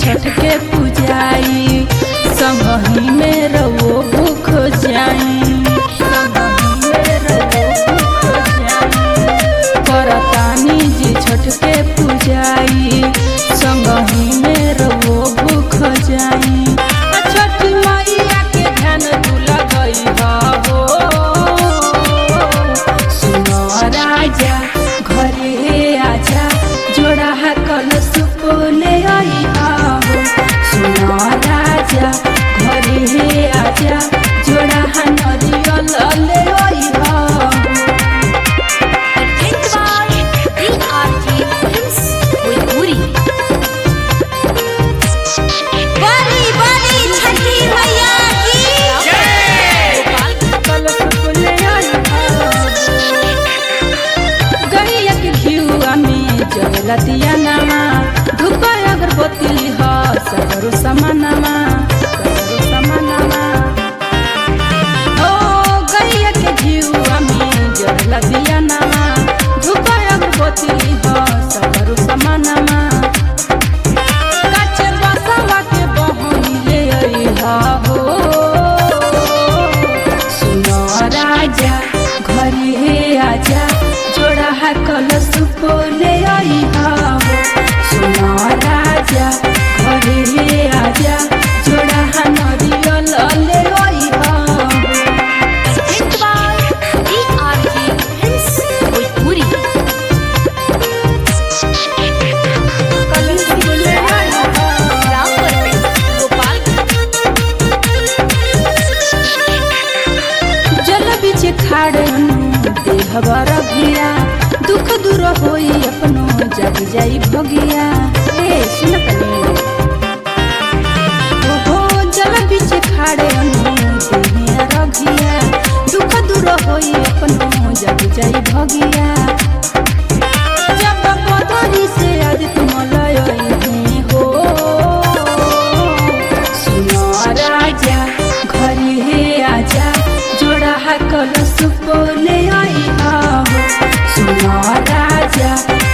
छठ के पूजाई संगही में रहो भूख जाई संगही में रहो भूख जाई करतानी जी छठ के पूजाई संगही में रहो भूख जाई आ छठ मैया के ध्यान तू लगई हो सुनो राजा घरे आजा जोड़ा है कलश ले आई हो सुनो राजा घरे आजा जोड़ा है नरियल ले आई हो बड़ी बड़ी छठी मैया की गैया के घिउआ में जलतिया नामा धूप अगरबत्ती ह सगरो समानामा सगरो समानामा ओ गैया के घिउआ में जलतिया नामा धूप अगरबत्ती ह सगरो समानामा काचे बसवा के बहनी ले अइहा हो सुनो राजा घरे आजा जोड़ा है कलश ले अइहा हो सुनो राजा घरे आजा जोड़ा है नरियल ले अइहा हो जल बीच खाड़ देह बर भिया दुख दूर होई अपनो जग जाई भगिया ए सुन तनी ओहो जल बीच खाड़ देह रघिया दुख दूर होई अपनो जग जाई भगिया जब बदरी से आज तुम लय हो सुनो राजा घरे हे आजा जोड़ा है कलश ले आई हो सुनो राजा